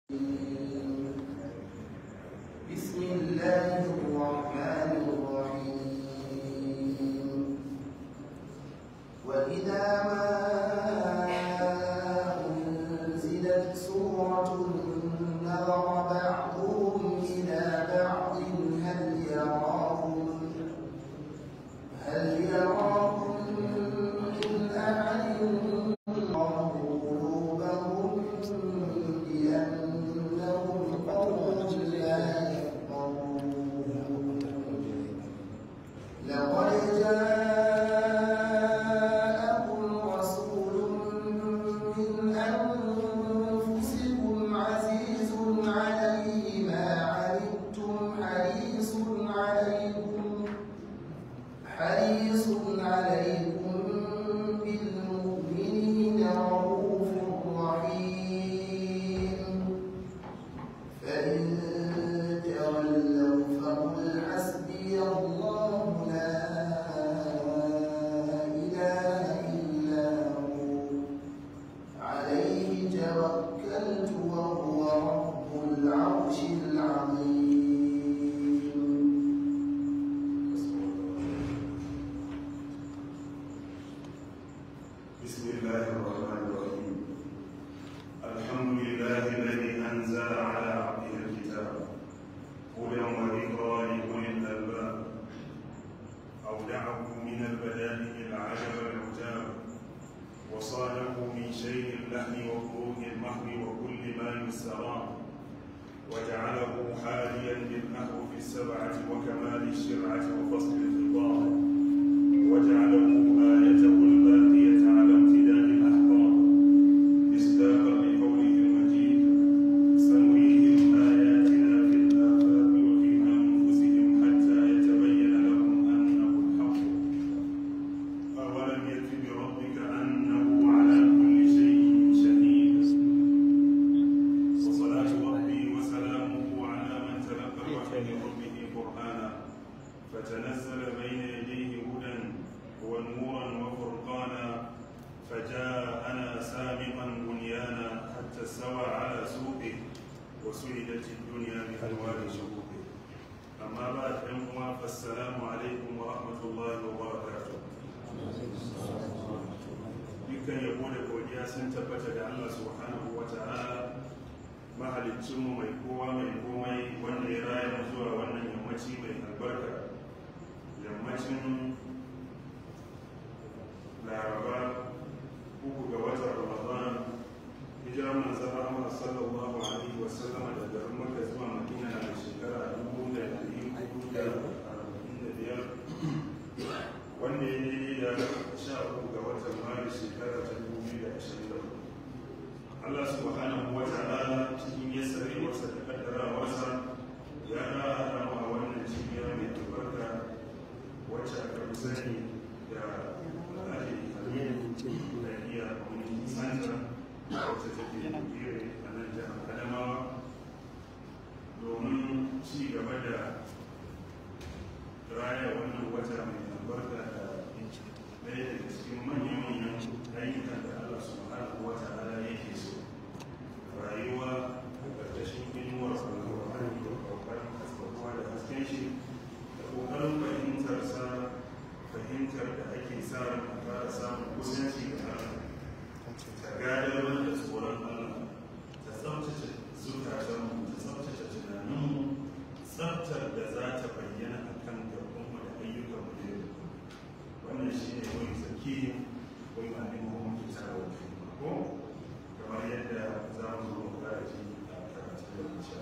بسم الله الرحمن الرحيم وإذا ما أنزلت سورة نظر بعضهم إلى بعض هل يراكم هل يراكم من أحد الله قلوبهم بأنهم قوم لا يفقهون لقد جاءكم رسول من أنفسكم عزيز عليه ما عنتم حريص عليكم حريص عليكم بالمؤمنين رؤوف رحيم فإن تولوا فقل حسبي الله لا إله إلا هو عليه توكلت وهو رب العرش العظيم بسم الله الرحمن الرحيم الحمد لله الذي انزل على عبده الكتاب هدى وذكرى لاولي الالباب اودعه من البدائع العجب العجاب وصانه من شيء اللحم وخروج المحو وكل ما يسترام وجعله حاليا بالاحرف السبعه وكمال الشرعه وفصل الخطاب وجعله آيته الباقية على امتداد الأحقاب مصداقا لقوله المجيد سنريهم آياتنا في الآفاق وفي أنفسهم حتى يتبين لهم أنه الحق أولم يكف بربك أنه على كل شيء شهيد وصلاة ربي وسلامه على من تلقى الوحي من ربه قرآنا فتنزل بين يديه هدى ونورا وفرقانا فجاءنا سابقا بنيانا حتى استوى على سوقه وسعدت الدنيا بأنوار شهوده أما بعد أيها فالسلام عليكم ورحمة الله وبركاته dukkan yabo da godiya sun tabbata da Allah subhanahu wa ta'ala mahalicinmu mai kowa mai komai wanda ya raya mu zuwa wannan yammaci mai albarka yammacin laraba uku ga watan ramadan hijirar manzan rahama sallallahu alaihi wa sallama da garin maka zuwa madina na shekara dubu da ɗari hudu da arba'in da biyar wanda ya daidai da sha uku ga watan maris shekara ta dubu biyu da ashirin da hudu Allah subhanahu wa ta'ala cikin yassarewarsa da kaddarawarsa ya ƙara mu a wannan cibiya mai albarka wacce aka fi sani da alhaji aminu da iya community center wacce take bire a nan jihar adamawa domin ci gaba da raya wannan wata mai albarka da ɗaya daga cikin manyan-manyan ayyukan da Allah subhanahu wa ta'ala yake so rayuwa a ƙarƙashin inuwar alƙur'ani da ƙoƙarin haskakuwa da hasken shi da ƙoƙarin fahimtar sa fahimtar da ake sa ran a fara samun kusanci ga Allah ta gadar da tsoron Allah ta tsabtace zukatanmu ta tsabtace tunaninmu tsabtar da za ta bayyana a kan gabanmu da ayyukanmu da yau wannan shi ne wani tsaki wani ma'anin muhammadu ta rawa ko kamar yadda za mu zo mu kara ji a karatun da insha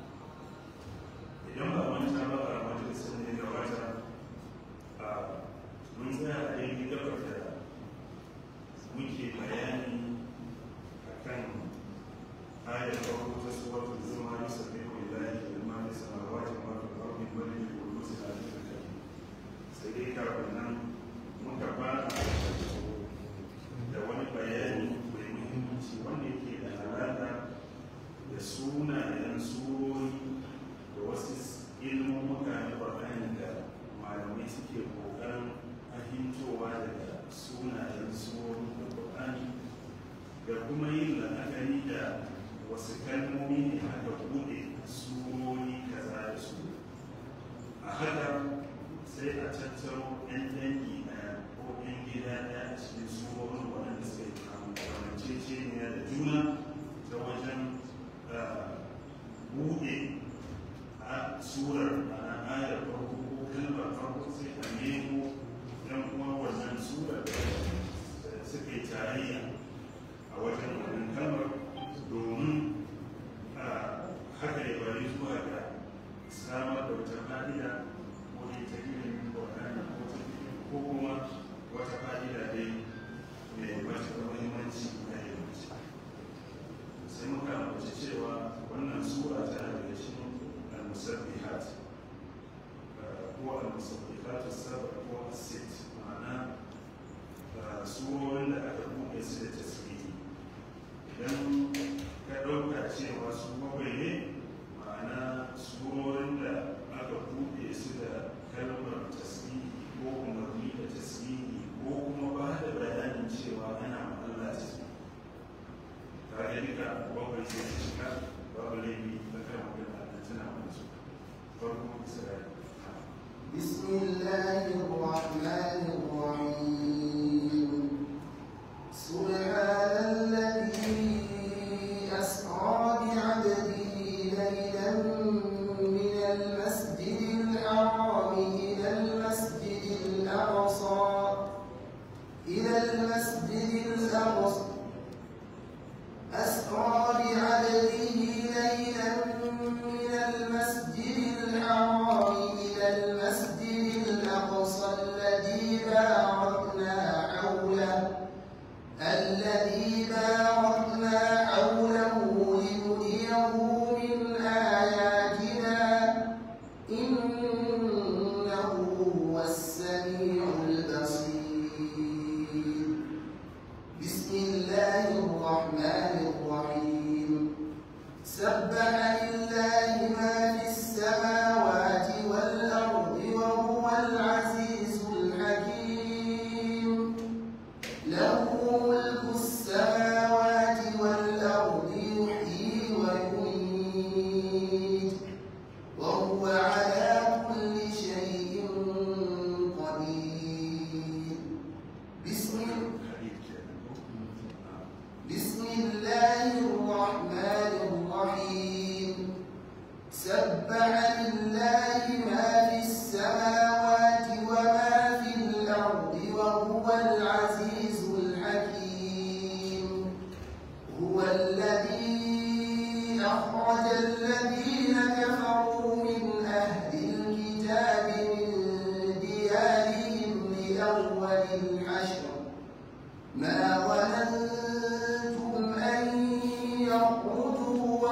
idan ba manta ba a majalisar ne gabata a mun tsaya a daidai gabar da muke bayani a kan ayar farko ta suwatul zuma yusa bai ko ilahi ilma da samawati ma fi ardi bali da kudusi a cikin kai sai dai kafin nan muka fara da wani bayani mai muhimmanci wanda yake da alaƙa da sunayen surori da wasu ilmummuka na ƙwarƙani da malamai suke ƙoƙarin fahimtowa daga sunayen surorin da ƙwarƙani da kuma yin la'akari da wasu kalmomi kalmomi ne aka buɗe surori kaza da su a haka sai a tattaro 'yan dangi ɗaya ko 'yan gida ɗaya a cikin surorin waɗanda suka yi kamanceceniya da juna ta wajen buɗe a surar ana ayar farko ko kalmar farko sai a nemo ɗan uwa wannan surar da suka yi tarayya a wajen wannan kalmar domin haka ya bari zuwa ga samar da wata fa'ida ko dai ta irin ƙwararra ko ta ko kuma wata fa'ida dai mai matuƙar muhimmanci na ilimi sai muka ambaci cewa wannan sura tana daga cikin al-musabbihat ko al-musabbihat as-sab'a ko as-sitt ma'ana surorin da aka buɗe su da tasiri idan ka ɗauka cewa su bakwai ne ma'ana surorin da aka buɗe su da kalmar tasiri ko umarni da tasiri ko kuma ba da bayanin cewa ana Allah tasiri ta ga duka bakwai sai su shiga babu laifi da kan magana da tana musu farko isra'ila بسم الله الرحمن الرحيم سبحان الذي أسرى بعبده ليلا من المسجد الحرام إلى المسجد الأقصى إلى المسجد الأقصى أسرى بعبده ليلا من المسجد الحرام إلى المسجد الأقصى الذي باركنا حوله الذي باركنا حوله لنريه من آياتنا إنه هو السميع البصير بسم الله الرحمن الرحيم سبح لله ما في السماوات والأرض وهو العزيز الحكيم له ملك السماوات والأرض يحيي ويميت وهو على كل شيء قدير بسم hadith kenan ko بسم الله الرحمن الرحيم سبح لله ما في السماوات وما في الأرض وهو العزيز الحكيم هو الذي أخرج الذين كفروا من أهل الكتاب من ديارهم لأول الحشر ما ظننتم أن يخرجوا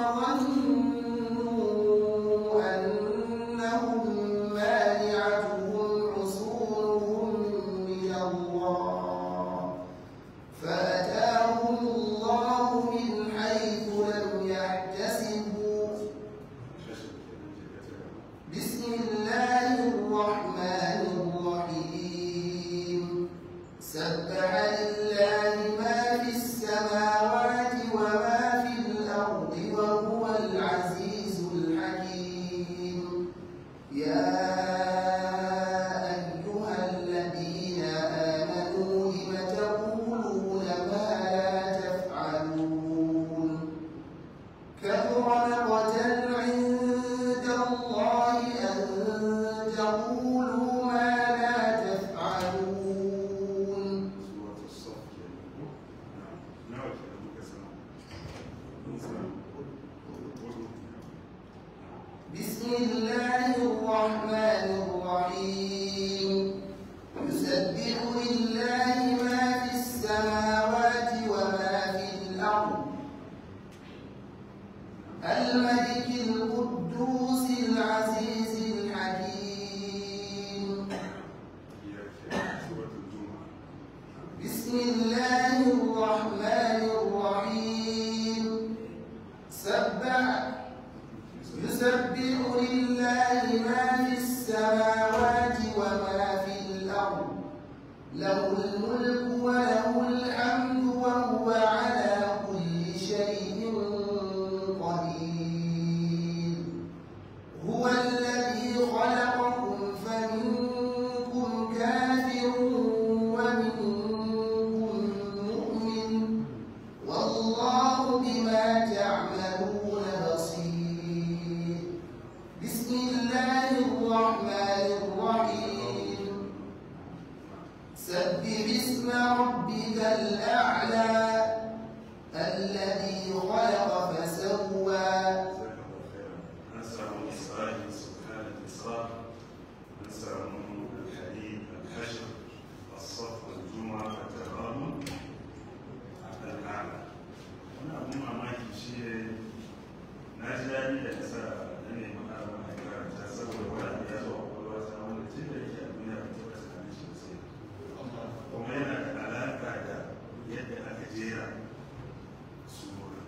وظنوا أنهم مانعتهم حصولهم من الله فأتاهم الله من حيث لم يحتسبوا shashar kenan je ka tara بسم الله الرحمن الرحيم سبح لله ما في السماوات وما في الأرض وهو العزيز الحكيم يا أيها الذين آمنوا لم تقولون ما لا تفعلون كبر مقتا عند الله أن تقولوا ما لا تفعلون suratu saf kenan ko nawa kenan muka samu mun samu hudu بسم الله الرحمن الرحيم يسبح لله ما في السماوات وما في الأرض الملك القدوس العزيز الحكيم biyar kenan suratul juma'a بسم الله الرحمن الرحيم سبح يسبح لله ما في السماوات وما في الأرض له الملك وله الحمد وهو على كل شيء قدير daɗi da kasa na neman arama a karanta saboda wani abu ya zo a kwakwalwa ta wanda tun da yake a duniya ba taɓa tunanin shi sai kuma yana da alaƙa da yadda aka jera sura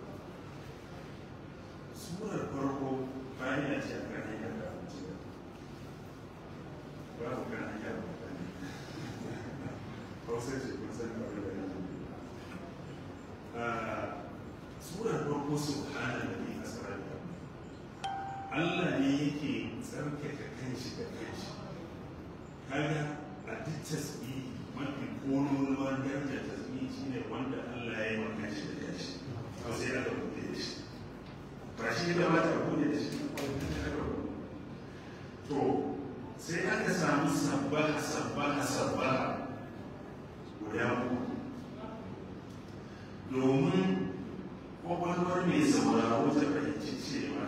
surar farko bayan ya ce a kan hanyar da abinci ba ku kan hanyar da mutane hausa ce kun san kawai da yanzu surar farko su hana da ne a tsarar da Allah ne yake tsarkake kanshi da kanshi kaga a duk tasbihi mafi kololuwan darajar tasbihi shine wanda Allah ya yi wa kanshi da kanshi to sai aka bude da shi ba shi da ba ta bude da shi to sai aka samu sabbaha sabbaha sabbaha guda uku domin kwakwalwar mai sauraro ta fahimci cewa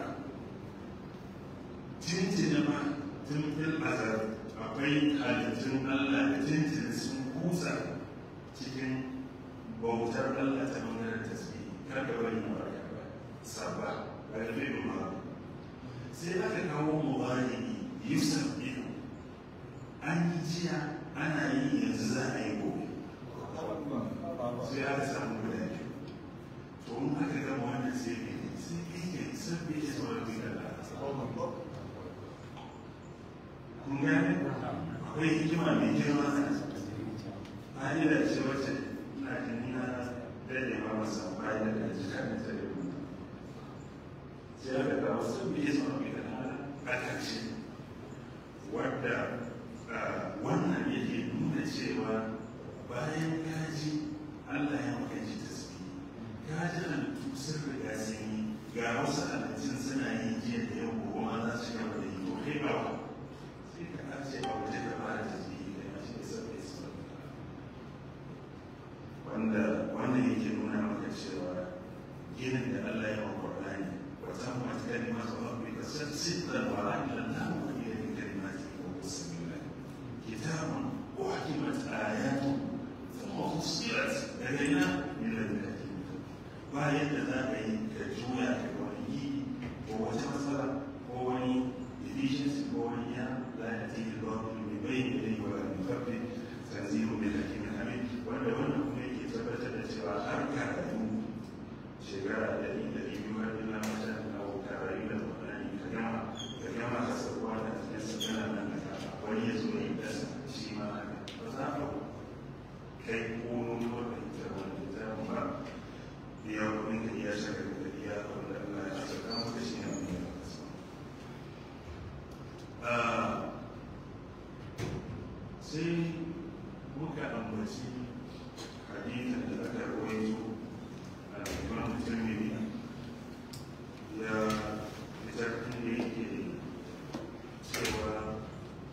tuntuni ma tun fil azar akwai halittun Allah da tuntuni sun kusa cikin bautar Allah ta bangaren tasbihi kar da wani barka ba sabba galibin ma sai aka kawo mubari yusuf biyu an yi jiya ana yi yanzu za a yi gobe sai aka samu guda biyu to in aka gama wannan sai ne sai kai sabbi ya sauran da Allah kun gane akwai hikima mai girma a hanyar ce wacce na jini na daɗe ma masa bayan da ji kan da zai rubuta sai aka ga wasu biyu sun fi da a ƙarshe wadda wannan yake nuna cewa bayan kaji Allah ya maka ji tasbi kaji halittu sun riga sun yi ga wasu halittun suna yi jiya da yau gobe ma za su gaba da yi to kai ba sai ka kace ba waje da ba da tasbihi da ya shi sabbi sabbi wanda wannan yake nuna maka cewa ginin da Allah ya wa Qur'ani wa tammat kalimatu rabbika sidqan wa adlan la mughayyiran li kalimatihi wa huwa as-sami'ul alim kitabun uhkimat ayatu thumma fussilat ladayna min ladun hakim ba yadda za ka yi ka juya ka wani yi ko wata matsala ko wani deficiency ko wani ya la yatihi al-batil min bayni yadayhi wa la min khalfihi tanzilun min hakimin hamid wanda wannan kuma yake tabbatar da cewa har karatu shekara ɗari da biyu har ila mata na wuta rayu da tsanani ka gama ka gama ka sauwa da cikin sakana nan da wani ya zo ya dasa shi ma haka ba za ka kai kono ko da ita wanda ta ba iya kuɗin da iya shaka da iya wanda Allah ya saka maka shi ne wanda ya kasa sai muka ambaci hadithin da aka rawaito a imam tirmidhi ya fitar inda yake cewa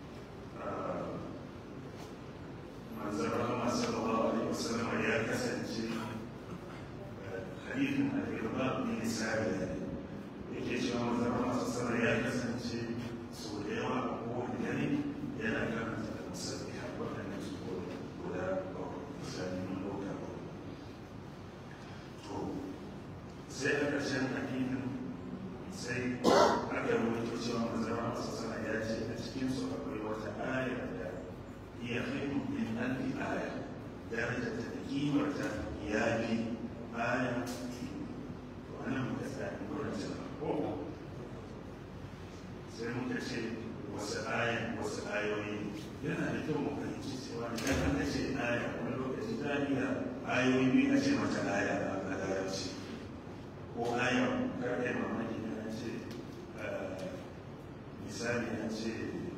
manzan rahama sallallahu alaihi wasallam ya kasance hadithin al-irba bin sa'id yake cewa manzan rahama sallallahu alaihi ya kasance sau da yawa a kowane dare yana karanta da musabbiha waɗannan su guda bakwai misali mun ɗauka bakwai to sai a ƙarshen hadithin sai aka rubuta cewa manzara masu sana ya ce a cikinsu akwai wata aya da iya haihu min alfi aya daraja ta da kimarta ya fi aya to anan muka tsaya wurin cewa ko sai muka ce wasu aya wasu ayoyi yana da kyau mu fahimci cewa idan aka ce aya wani lokaci ta iya ayoyi biyu a ce mata aya a larabci ko aya karfe mamaki ne an ce misali an ce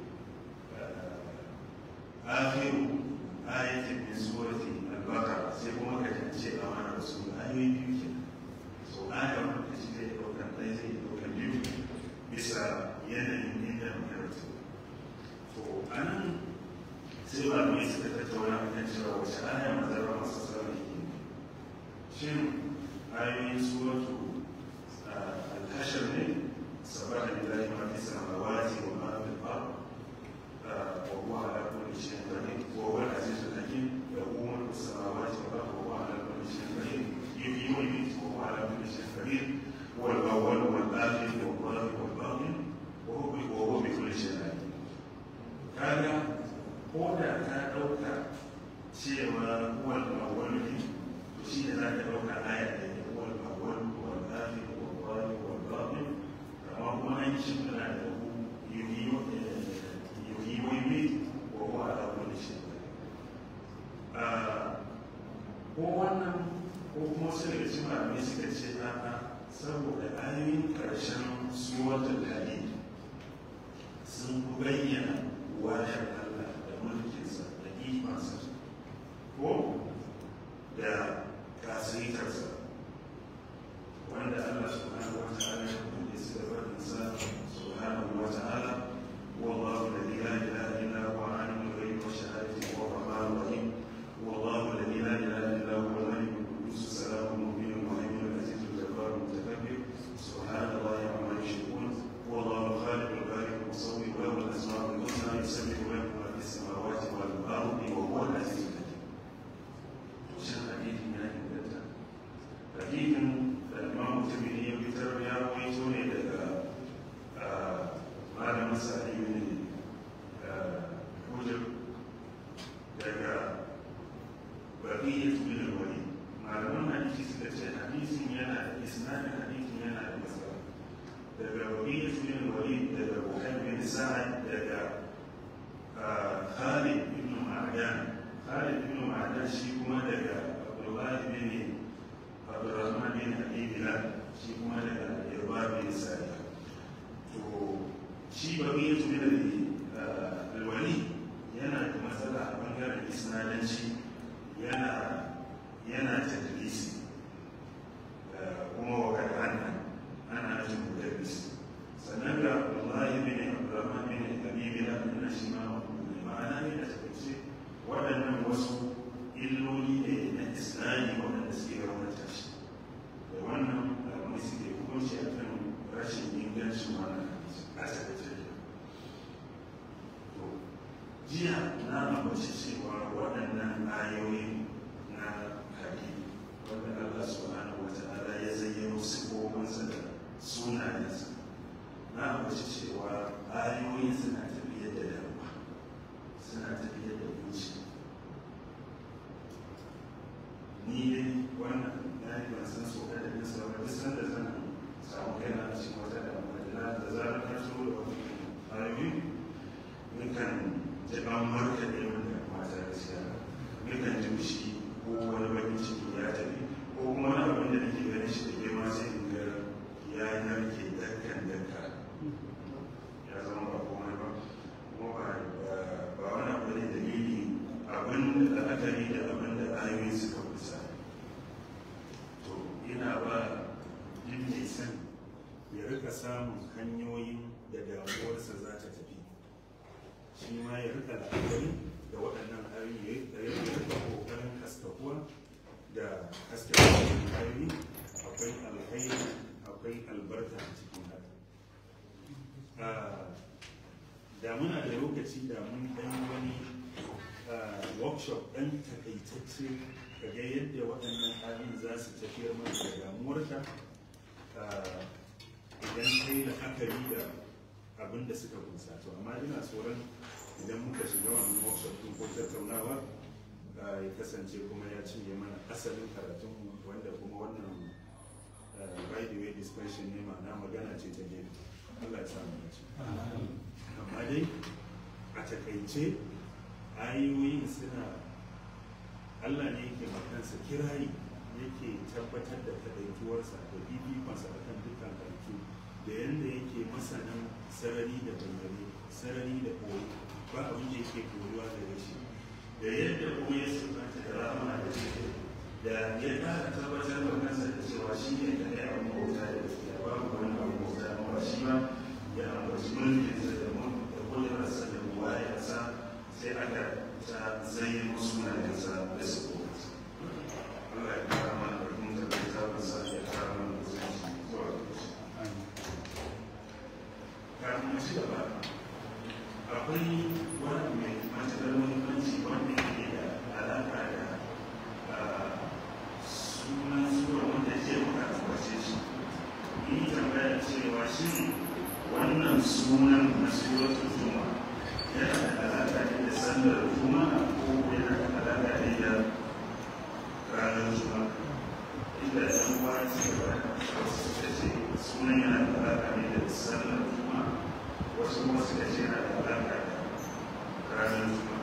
akhiru ayatin min surati al-baqara sai kuma ka ce amana rasul ayoyi biyu ke so aya wani lokaci zai ɗaukar ɗaya zai ɗaukar biyu bisa yanayin inda makaratu to a nan sai ba mai suka tattauna a kan cewa wace aya mazarwa masu sarari shin ayoyin suratu al-hashar ne sabaha lillahi ma fi samawati wa ma fi al-ard wa huwa ala kulli shay'in qadir wa huwa al-aziz al-hakim lahu mulku as-samawati wal ard wa huwa ala kulli shay'in qadir yuhyi wa yumiitu wa huwa ala kulli shay'in qadir هو الأول والآخر والظاهر sariya to shi ba ya tuni da alwali yana da matsala a bangaren isnadanci yana yana tadlisi kuma wa kada ana ana ajin mudallis sannan ga wallahi bin abdurrahman bin habibi da annabi shi ma ma'ana ne da take waɗannan wasu illoli ne na islami waɗanda suke raunata shi da wannan alamai suke hukunci a kan rashin ingancin wannan a takaice to jiya na ambaci cewa waɗannan ayoyi na hadisi wanda Allah subhanahu wa ta'ala ya zayyano sifofinsa da sunayensa na ambaci cewa ayoyin suna tafiyar da damuwa suna tafiyar da zuciya ni dai wannan na yi ban san so da bin sa ba san da zan samu kaina a cikin wata damuwa da da zarar na so da wani ayoyi nukan ji an marka da yawan damuwa ta gaskiya nukan ji shi ko wani bakin ciki ya tafi ko kuma wani abin da nake ganin shi da girma sai in ga ya narke dakkan dakka ya zama ba komai ba kuma ba wani abu ne dalili abin da la'akari da abin da ayoyi suka kusa to ina ba yin mai san ya rika samun hanyoyin da damuwarsa za ta tafi shi ma ya rika la'akari da waɗannan ayoyi ya rika ƙoƙarin haskakuwa da hasken ayoyi akwai alhairi akwai albarka a cikin haka da muna da lokaci da mun ɗan wani workshop ɗan takaitacce ka ga yadda waɗannan ayoyin za su tafiyar mana da damuwarka idan kai la'akari da abin da suka kunsa to amma ina tsoron idan muka shiga wannan workshop ɗin ko tattaunawa ya kasance kuma ya cinye mana asalin karatun wanda kuma wannan by the way discussion ne ma'ana magana ce ta gefe Allah ya samu dace amma dai a takaice ayoyin suna Allah ne yake makansa kirayi yake tabbatar da kadaituwarsa da bibikonsa a kan dukkan halittu da yadda yake masanin sarari da bayyane sarari da koyi ba abin da yake koyuwa daga shi da yadda kuma ya sifanta da rama da jiki da ya ƙara tabbatar da kansa da cewa shi ne da ya abu bauta da gaskiya babu wani abu bauta amma shi ba ya ambaci mulkinsa da da kudurarsa da buwayarsa sai aka ta zai musu na yansa da su kowace Allah ya kara mana barkin da bai zaɓa sa ya kara mana da zai zuwa da shi kafin mu ci gaba akwai wani mai matuƙar muhimmanci wanda yake da alaƙa da sunan sura wanda ke muka tabbace shi yi tambaya cewa shi wannan sunan na suratul juma yana da alaƙa ne da sallar juma ko yana da alaƙa ne da ranar juma inda ɗan uwa ce ba wasu suka ce sunan yana da alaƙa ne da sallar juma wasu kuma suka ce yana da alaƙa da ranar juma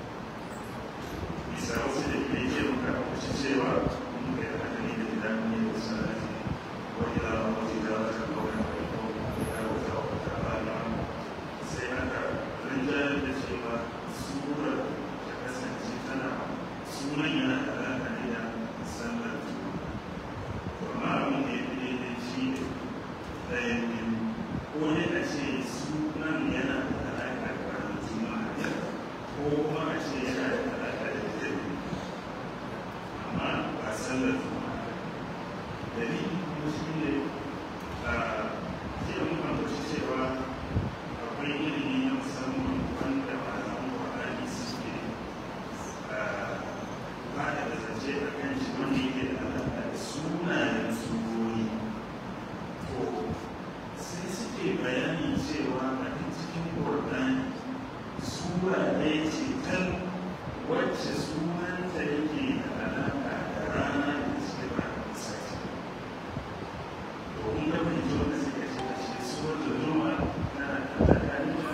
bisa wasu da ke ke muka kuci cewa mun ga yana da da idan ne da sarari wani da wani da wata kawai da wata wata rana sai aka rinjayar da cewa surar ta kasance tana sunan yana da alaƙa ne da sallar juma amma abin da ya fi daidai shi ne ɗayan biyu ko ne a ce sunan yana da alaƙa da ranar juma'a ko kuma a ce yana da alaƙa da jami'i amma ba sallar juma'a dalili kuma shi ne a jiya mun ambaci cewa akwai ilimi na musamman wanda malaman ƙwararri suke ba da zance a kan shi wanda yake da alaƙa da sunayen surori to sai suke bayani cewa a cikin ƙwararri sura ɗaya ce tal wacce sunanta yake da alaƙa da rana da suke ba da sati domin da mai jiwa da suka ce da shi suwar da zuma tana da tsakanin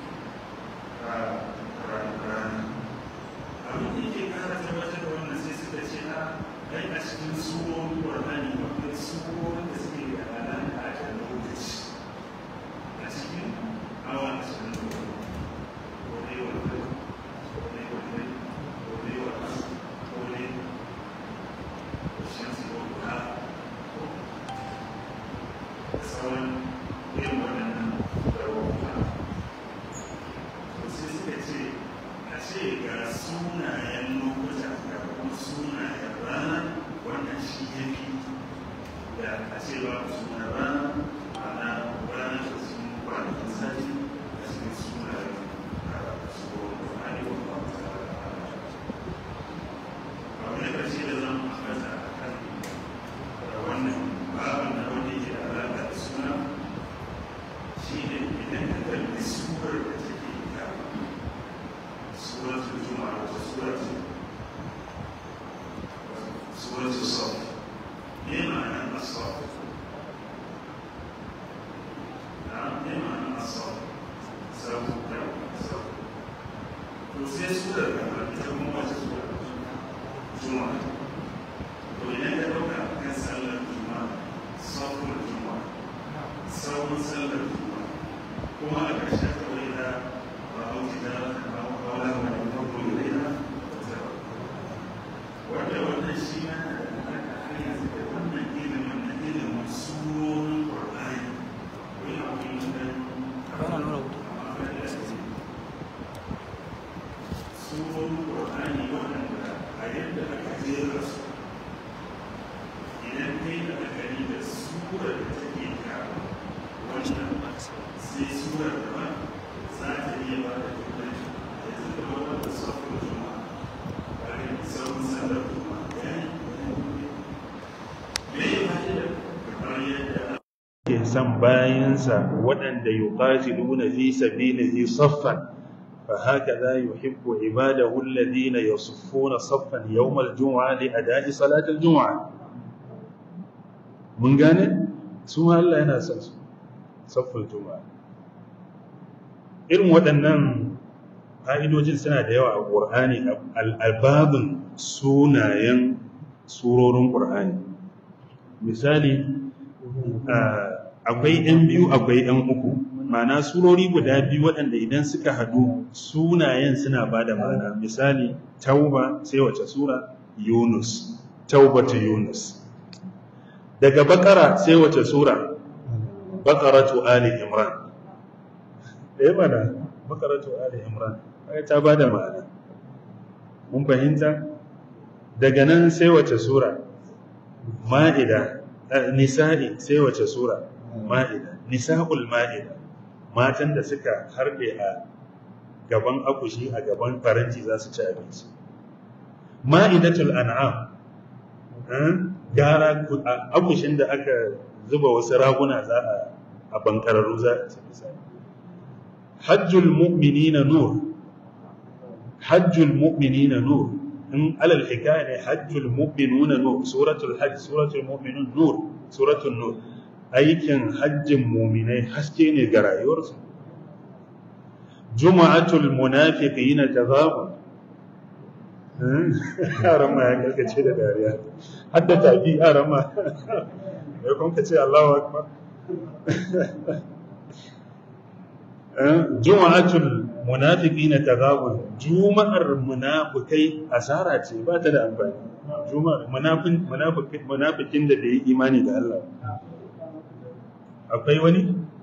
rana abin da yake kara tabbatar da wannan sai suka ce a kai a cikin surorin ƙwarani akwai surorin da suke da alaƙa da lokaci ne ma'ana asau sau da sau to sai su da gaba ita kuma wace su da juma'a to idan ka ɗauka kan sallar juma'a sauƙin juma'a sauƙin sallar juma'a kuma a ƙarshen kawai da ba hauki da kawai da farko da ina wanda wannan shi ma na da alaƙa har yanzu da wannan ilimin na ilimin surorin ƙwarɗani ko yi abin da surorin ƙwarɗani waɗanda a yadda aka jera su idan kai da akari da surar da take ka wannan sai surar da ba za ta iya ba da turanci da yanzu da wannan safar juma'a bayan sauran sallar juma'a ya yi me ya fa'ida kamar yadda ke san bayansa waɗanda yuqatiluna fi sabilihi saffan فهكذا يحب عباده الذين يصفون صفا يوم الجمعة لأداء صلاة الجمعة من قال سوى الله yana son su saffin juma'a irin waɗannan fa'idojin suna da yawa a ƙur'ani al'albabin sunayen surorin ƙur'ani misali akwai ‘yan biyu akwai ‘yan uku ma'ana surori guda biyu waɗanda idan suka haɗu sunayen suna ba da ma'ana misali tauba sai wace sura yunus taubatu yunus daga bakara sai wace sura bakaratu ali imran ɗaya mana bakaratu ali imran ta ba da ma'ana mun fahimta daga nan sai wace sura ma'ida nisa'i sai wace sura ma'ida nisa'ul ma'ida matan da suka harbe a gaban akushi a gaban faranti za su ci abinci ma'idatul an'am gara akushin da aka zuba wasu raguna za a a bankararru za a ci misali hajjul mu'minina nur hajjul mu'minina nur in alal hikaya ne hajjul mu'minuna nur suratul hajj suratul mu'minun nur suratul nur aikin hajjin mu'minai haske ne ga rayuwarsu juma'atul munafiqina tazabun yaran ma ya karkace da dariya hadda tafi yaran ma ya kun ka ce Allahu akbar juma'atul munafiqina tazabun juma'ar munafikai asara ce ba ta da amfani juma'ar munafin munafikin munafikin da bai yi imani da Allah akwai wani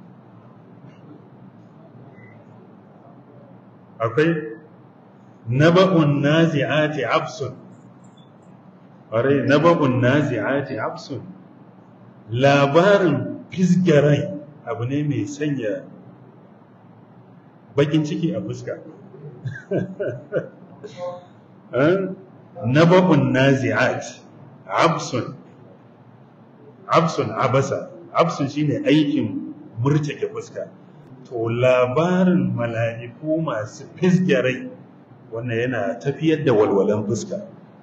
akwai naba'un nazi'ati absun ƙwarai naba'un nazi'ati absun labarin fisgarai abu ne mai sanya bakin ciki a fuska naba'un nazi'at absun absun abasa absun shine aikin murtake fuska to labarin mala'iku masu fisgarai wannan yana tafiyar da walwalan fuska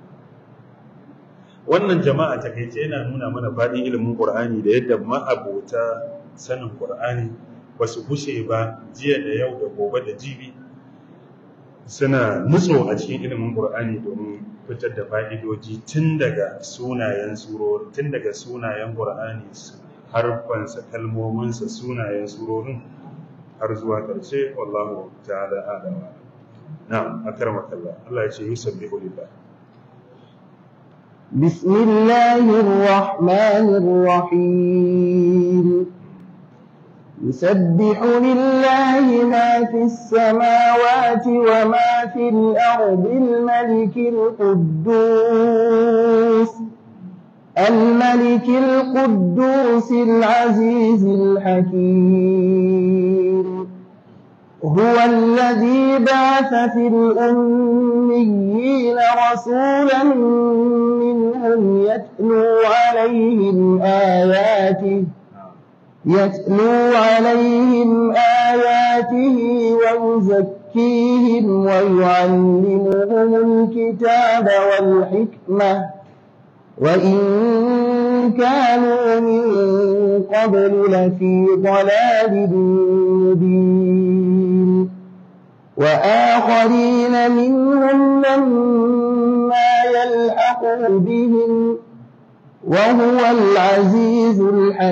wannan jama'a takaice yana nuna mana faɗin ilimin ƙur'ani da yadda ma'abota sanin ƙur'ani ba su gushe ba jiya da yau da gobe da jibi suna nutso a cikin ilimin ƙur'ani domin fitar da fa'idoji tun daga sunayen surori tun daga sunayen ƙur'ani harfansa kalmominsa sunayen surorin har zuwa ƙarshe wallahu ta'ala adama na'am akramaka Allah Allah ya ce yusabbihu lillah بسم الله الرحمن الرحيم يسبح لله ما في السماوات وما في الأرض الملك القدوس الملك القدوس العزيز الحكيم هو الذي بعث في الأميين رسولا منهم يتلو عليهم آياته يتلو عليهم آياته ويزكيهم ويعلمهم الكتاب والحكمة وإن كانوا من قبل لفي ضلال مبين وآخرين منهم لما يلحقوا بهم وهو العزيز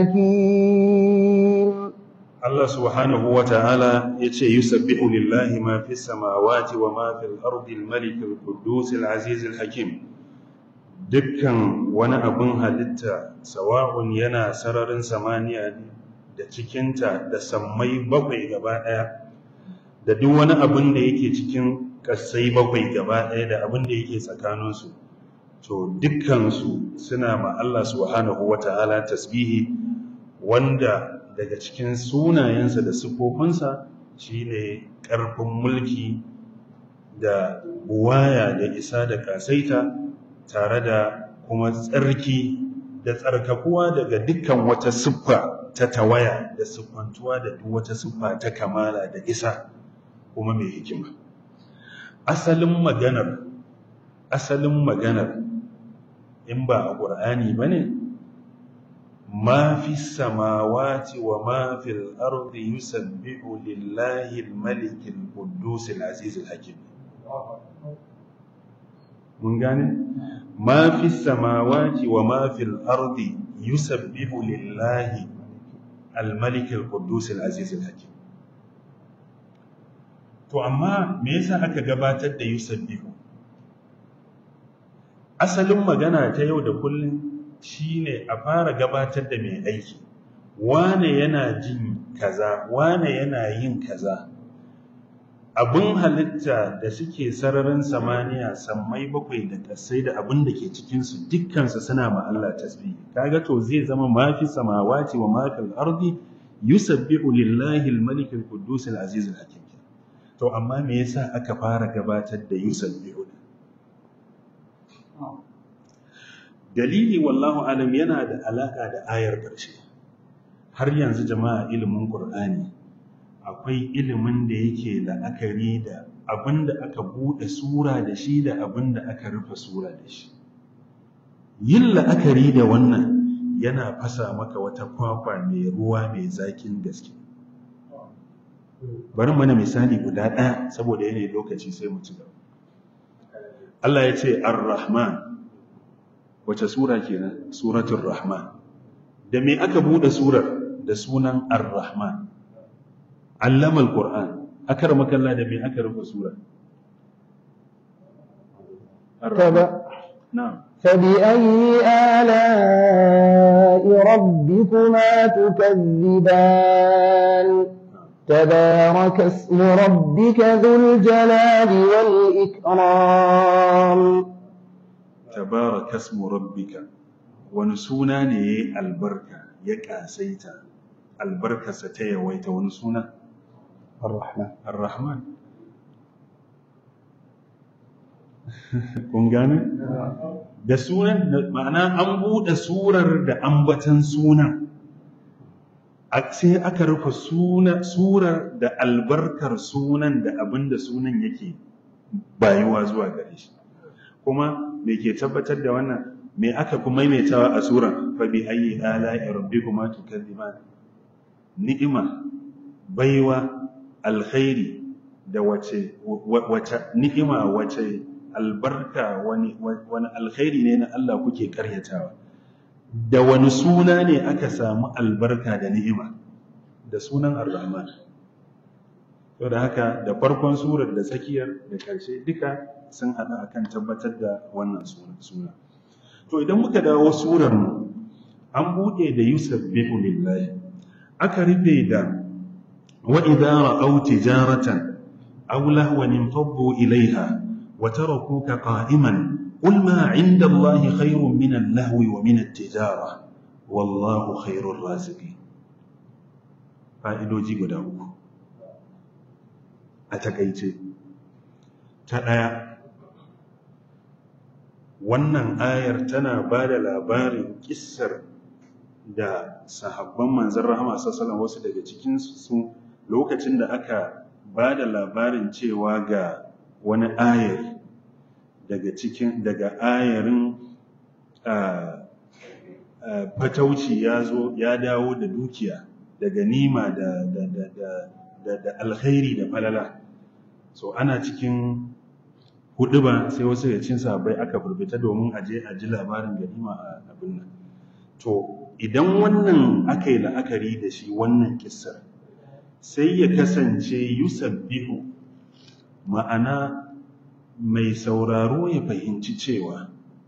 الحكيم Allah subhanahu wa ta'ala ya ce, Yusabbihu lillahi ma fi samawati wa ma fi al'ardi al-malik al-kudus al-aziz al-hakim. Dukkan wani abin halitta, sawa'un yana sararin samaniya ne da cikinta da sammai bakwai gaba ɗaya, da duk wani abin da yake cikin ƙasai bakwai gaba ɗaya da abin da yake tsakaninsu. To, dukkansu suna ma Allah subhanahu wa ta'ala tasbihi wanda daga cikin sunayensa da siffofinsa shine ƙarfin mulki da buwaya da isa da kasaita tare da kuma tsarki da tsarkakuwa daga dukkan wata siffa ta tawaya da siffantuwa da duk wata siffa ta kamala da isa kuma mai hikima asalin maganar asalin maganar in ba a ƙur'ani ba ne ما في السماوات وما في الأرض يسبح لله الملك القدوس العزيز الحكيم من gane ما في السماوات وما في الأرض يسبح لله الملك القدوس العزيز الحكيم to amma me yasa aka gabatar da yusabbihu asalin magana ta yau da kullum shine a fara gabatar da mai aiki wane yana jin kaza wane yana yin kaza abin halitta da suke sararin samaniya sammai bakwai da kasai da abin da ke cikinsu dukkansu suna ma Allah tasbih kaga to zai zama mafi samawati wa mafi al-ardi yusabbihu lillahi al-malik al-quddus al-aziz al-hakim to amma me yasa aka fara gabatar da yusabbihu dalili wallahu alam yana da alaka da ayar ƙarshe har yanzu jama'a ilimin qur'ani akwai ilimin da yake la'akari da abinda aka bude sura da shi da abinda aka rufe sura da shi yin la'akari da wannan yana fasa maka wata kwakwa mai ruwa mai zakin gaske bari mana misali guda ɗaya saboda yanayi lokaci sai mu ci gaba Allah ya ce ar-rahman wace sura kenan suratul rahman da me aka bude surar da sunan ar-rahman allama al-qur'an akar makalla da me aka rufe sura تبع na'am فبأي آلاء ربكما تكذبان تبارك اسم ربك ذو الجلال والإكرام tabaraka ismu rabbika wani suna ne yayi albarka ya kasaita albarkarsa ta yawaita wani suna الرحمن ar-rahman kun gane da sunan ma'ana an bude surar da ambatan sunan a- sai aka rufe suna surar da albarkar sunan da abinda sunan yake bayuwa zuwa gare shi kuma me ke tabbatar da wannan me aka kuma maimaitawa a suran fa bi ayyi ala'i rabbikuma tukadziban ni'ima baiwa alkhairi da wace wa- wace ni'ima wace albarka wani wani alkhairi ne na Allah kuke karyatawa da wani suna ne aka samu albarka da ni'ima da sunan ar-rahman to da haka da farkon surar da tsakiyar da ƙarshe duka sun haɗa akan tabbatar da wannan suna suna to idan muka dawo surar mu an buɗe da yusabbihu lillahi aka rufe da wa idza ra'aw tijaratan aw lahwan infaddu ilayha wa tarakuka qa'iman qul ma 'inda allahi khayrun min al-lahwi wa min at-tijara wallahu khayrur raziqin fa'idoji guda uku a takaice ta ɗaya wannan ayar tana ba da labarin kissar da sahabban manzan rahama sassalan wasu daga cikinsu lokacin da aka ba da labarin cewa ga wani ayar daga cikin daga ayarin fatauci ya zo ya dawo da dukiya da ganima da da da da da, da alkhairi da falala so ana cikin hudu ba sai wasu da cin sabai aka furbita domin aje a ji labarin ganima a abin nan to idan wannan aka yi la'akari da shi wannan kissar sai ya kasance yusabbihu ma'ana mai sauraro ya fahimci cewa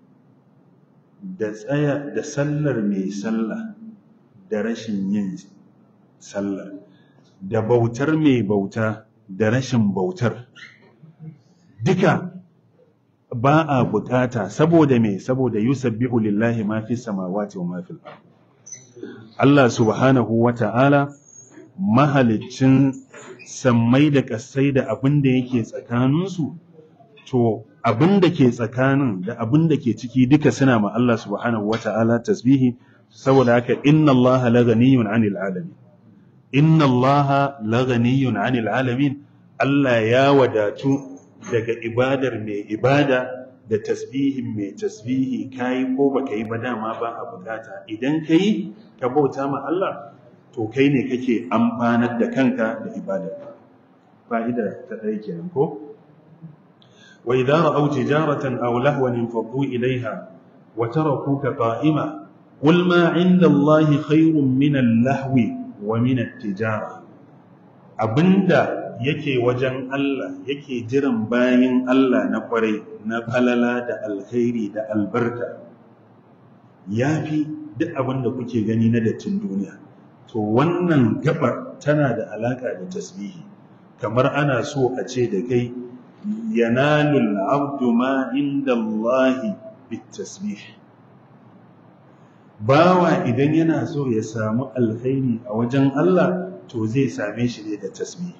da tsaya da sallar mai sallah da rashin yin sallah da bautar mai bauta da rashin bautar duka ba a bukata saboda me saboda yusabbihu lillahi ma fi samawati wa ma fil ard Allah subhanahu wa ta'ala mahaliccin sammai da ƙasai da abin da yake tsakaninsu, to abin da ke tsakanin da abin da ke ciki duka suna ma Allah subhanahu wa ta'ala tasbihi, saboda haka inna Allah laganiyun anil alamin. Inna Allah laganiyun anil alamin, Allah ya wadatu daga ibadar mai ibada da tasbihin mai tasbihi kayi ko baka yi ba dama ba a bukata idan ka yi ka bauta ma Allah to kai ne kake amfanar da kanka da ibadar fa'ida ta ɗaya kenan ko wa idza ra'aw tijaratan aw lahwan infaddu ilayha wa tarakuka qa'ima qul ma 'inda Allahi khayrun min al-lahwi wa min at-tijara abinda yake wajen Allah yake jiran bayin Allah na kwarai na falala da alkhairi da albarka yafi duk abin da kuke gani na dattin duniya to wannan gabar tana da alaka da tasbihi kamar ana so a ce da kai yanalul abdu ma inda Allah bitasbih bawa idan yana so ya samu alkhairi a wajen Allah to zai same shi ne da tasbihi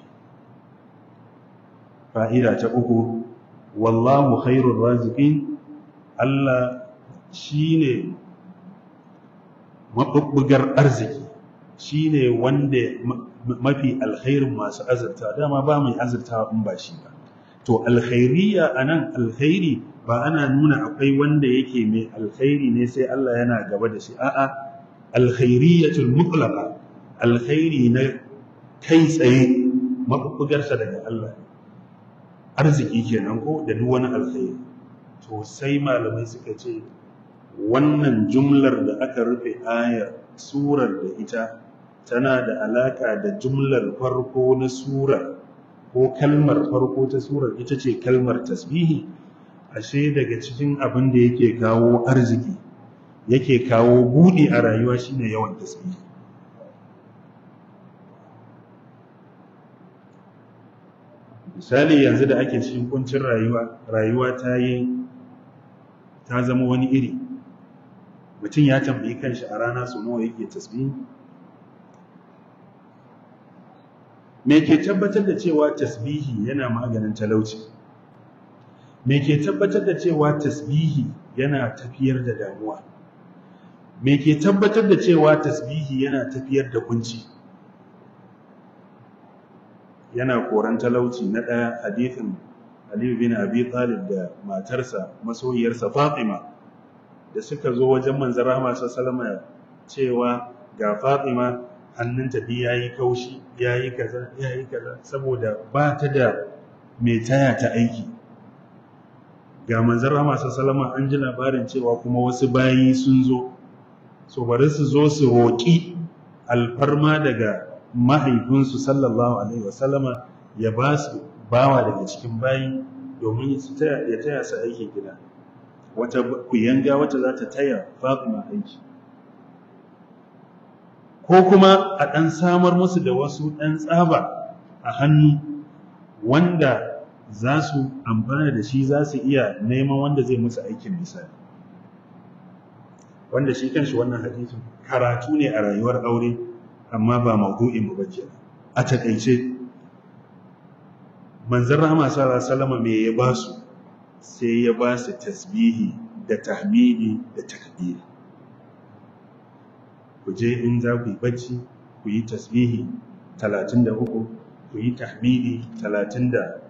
fa'ida ta uku wallahu khairur raziqin Allah shine mabubbugar arziki shine wanda mafi alkhairin masu azurta dama ba mai azurta in ba shi ba to alkhairiyya anan alkhairi ba ana nuna akwai wanda yake mai alkhairi ne sai Allah yana gaba da shi a'a alkhairiyyatul mutlaqa alkhairi na kai tsaye mabubbugarsa daga Allah arziki kenan ko da duk wani alkhairi to sai malamai suka ce wannan jumlar da aka rufe ayar surar da ita tana da alaka da jumlar farko na surar ko kalmar farko ta surar ita ce kalmar tasbihi ashe daga cikin abin da yake kawo arziki yake kawo buɗi a rayuwa shine yawan tasbihi misali yanzu da ake cikin kuncin rayuwa rayuwa ta yi ta zama wani iri mutum ya tambayi kanshi a rana su nawa yake tasbihi me ke tabbatar da cewa tasbihi yana maganin talauci me ke tabbatar da cewa tasbihi yana tafiyar da damuwa me ke tabbatar da cewa tasbihi yana tafiyar da kunci yana koran talauci na ɗaya hadithin Aliyu bin Abi Talib da matarsa masoyiyarsa Fatima da suka zo wajen manzon Rahama sallallahu cewa ga Fatima hannunta bi yayi kaushi yayi kaza yayi kaza saboda ba ta da mai taya ta aiki ga manzon Rahama sallallahu an ji labarin cewa kuma wasu bayi sun zo so bari su zo su roƙi alfarma daga mahaifinsu sallallahu alaihi wasallama ya ba su bawa daga cikin bayi domin ya taya su aikin gida wata kuyanga wata za ta taya fatima aiki ko kuma a ɗan samar musu da wasu ɗan tsaba a hannu wanda za su amfana da shi za su iya neman wanda zai musu aikin misali wanda shi kanshi wannan hadisin karatu ne a rayuwar aure amma ba maudu'in mu bace a takeice manzon rahama sallallahu alaihi wasallam me ya ba su sai ya ba su tasbihi da tahmidi da takbiri ku je in za ku yi bacci ku yi tasbihi 33 ku yi tahmidi 33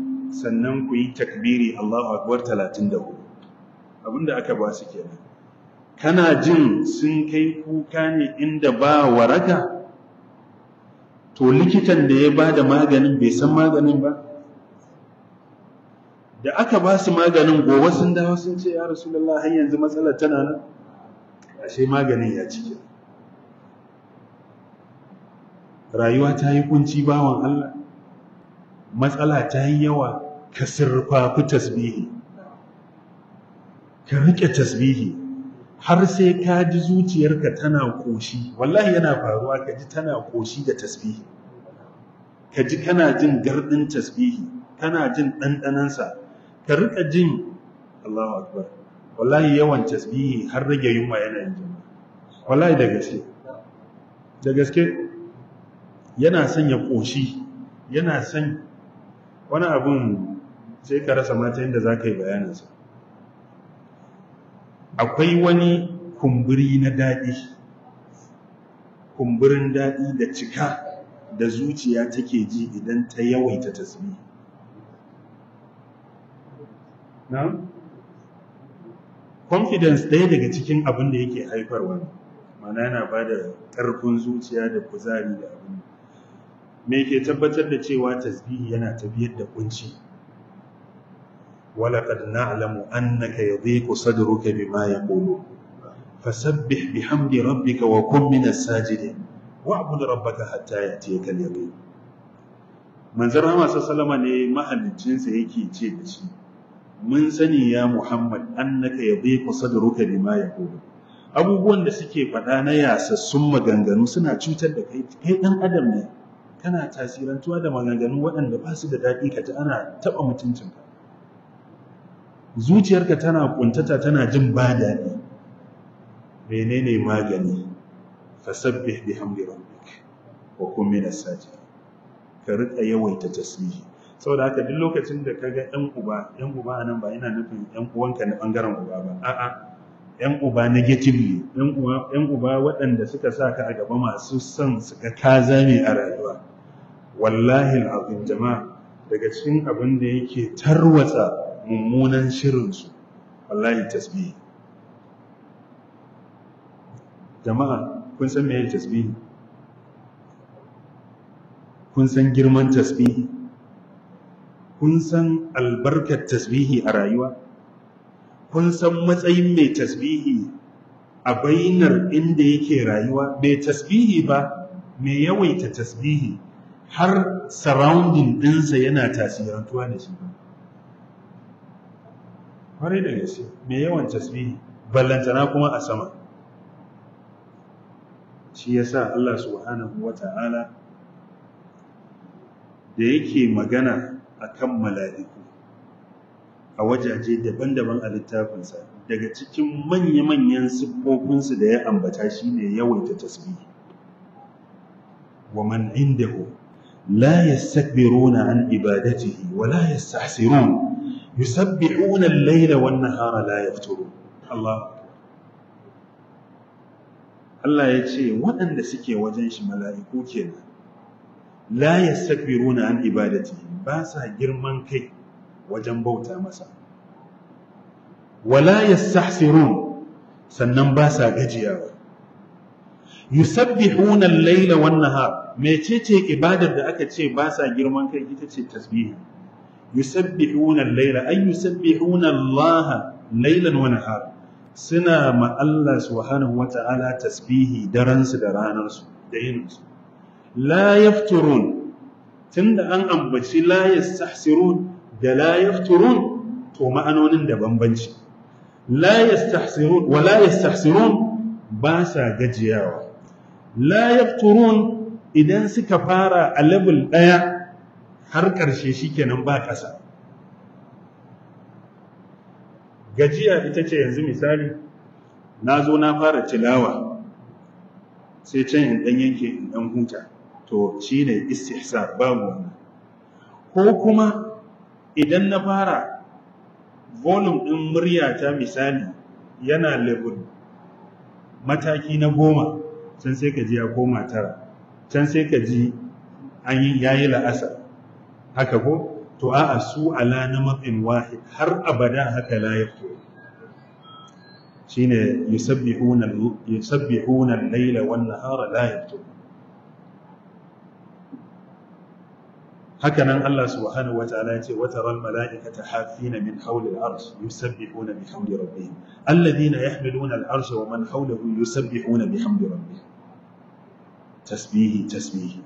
sannan ku yi takbiri Allahu akbar 34 abinda aka ba su kenan kana jin sun kai kuka ne inda ba waraka to likitan da ya ba da maganin bai san maganin ba da aka ba su maganin gobe sun dawo sun ce ya rasulullah har yanzu matsalar tana nan ashe maganin ya cike rayuwa ta yi kunci bawan Allah matsala ta yi yawa ka sirfafi tasbihi ka rike tasbihi har sai ka ji zuciyarka tana koshi wallahi yana faruwa ka ji tana koshi da tasbihi ka ji kana jin gardin tasbihi kana jin ɗanɗanansa ka rika jin Allahu akbar wallahi yawan tasbihi har rage yunwa yana yin jama'a wallahi da gaske da gaske yana son ya koshi yana son wani abun sai ka rasa mata yadda za ka yi bayaninsa akwai wani kumburi na daɗi kumburin daɗi da cika da zuciya take ji idan ta yawaita tasbih na confidence ɗaya daga cikin abin da yake haifarwa mana yana ba da ƙarfin zuciya da kuzari da abin me ke tabbatar da cewa tasbihi yana tafiyar da kunci ولقد نعلم أنك يضيق صدرك بما يقولون فسبح بحمد ربك وكن من الساجدين واعبد ربك حتى يأتيك اليقين من زرها ما سلم ne mahallicinsa yake ce da shi mun sani ya Muhammad annaka yadhiqu sadruka bima yaqulu abubuwan da suke faɗa na yasassun maganganu suna cutar da kai kai dan adam ne kana tasirantuwa da maganganu waɗanda ba su da daɗi ka ji ana taɓa mutuncinka zuciyarka tana kuntata tana jin ba daɗi menene magani fasabbih bihamdi rabbik wa kun minas sajid ka rika yawaita tasbihi saboda haka duk lokacin da kaga ɗan uba ɗan uba anan ba ina nufin ɗan uwanka na bangaren uba ba a'a ɗan uba negatively ɗan uba ɗan uba waɗanda suka sa ka a gaba masu son su ga ka zame a rayuwa wallahi al'azim jama'a daga cikin abin da yake tarwatsa mummunan shirinsu wallahi tasbihi jama'a kun san meye tasbihi kun san girman tasbihi kun san albarkar tasbihi a rayuwa kun san matsayin mai tasbihi a bainar inda yake rayuwa mai tasbihi ba mai yawaita tasbihi har surrounding ɗinsa yana tasirantuwa da shi ba kwarai da gaske mai yawan tasbihi ballantana kuma a sama shi yasa Allah subhanahu wata'ala da yake magana akan mala'iku a wajaje daban-daban a littafinsa daga cikin manya-manyan siffofinsu da ya ambata shine yawaita tasbihi wa man indahu la yastakbiruna an ibadatihi wa la yastahsirun يسبحون الليل والنهار لا يفترون الله Allah ya ce waɗanda suke wajen shi mala'iku kenan la yastakbiruna an ibadati ba sa girman kai wajen bauta masa wala yastahsirun sannan ba sa gajiyawa yusabbihuna al-laila wan-nahar mecece ibadar da aka ce ba sa girman kai ita ce tasbihi yusabbihuna al-laila ay yusabbihuna Allah laylan wa nahara suna ma Allah subhanahu wata'ala tasbihi daren su da ranar su da yin su la yafturun tunda an ambaci la yastahsirun da la yafturun to ma'anonin da bambanci la yastahsirun wa la yastahsirun ba sa gajiyawa la yafturun idan suka fara a level daya har ƙarshe shi kenan ba ƙasa gajiya ita ce yanzu misali na zo na fara tilawa sai can in ɗan yanke in ɗan huta to shi ne istihsa babu wannan ko kuma idan na fara volume ɗin muryata misali yana level mataki na goma can sai ka ji ya koma tara can sai ka ji an yi yayi la'asar haka ko to a'a su ala na matsin wahid har abada haka la yafto shine yusabbihuna yusabbihuna al-laila wan nahara la yaftun hakanan Allah subhanahu wataala yace wa taral malaikata hafina min hawli al-arsh yusabbihuna bihamdi rabbihim alladhina yahmiluna al-arsha wa man hawlahu yusabbihuna bihamdi rabbihim tasbihi tasbihi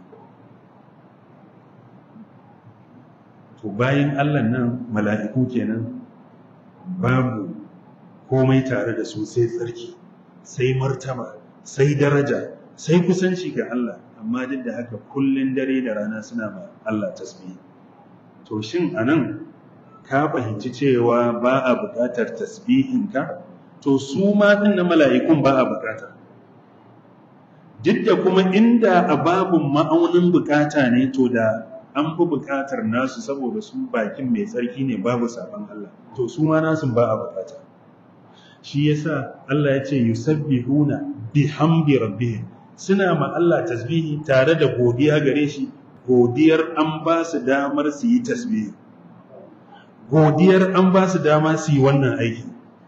to bayan Allah nan mala'iku kenan babu komai tare da su sai tsarki sai martaba sai daraja sai kusanci ga Allah amma duk da haka kullun dare da rana suna ma Allah tasbihi to shin anan ka fahimci cewa ba a buƙatar tasbihinka to su ma din na mala'ikun ba a buƙata duk da kuma inda a babun ma'aunin buƙata ne to da an fi buƙatar nasu saboda su bakin mai tsarki ne babu sabon Allah to su ma nasu ba a buƙata shi yasa Allah ya ce yusabbihuna bihamdi rabbihim suna ma Allah tasbihi tare da godiya gare shi godiyar an ba su damar su yi tasbihi godiyar an ba su dama su yi wannan aiki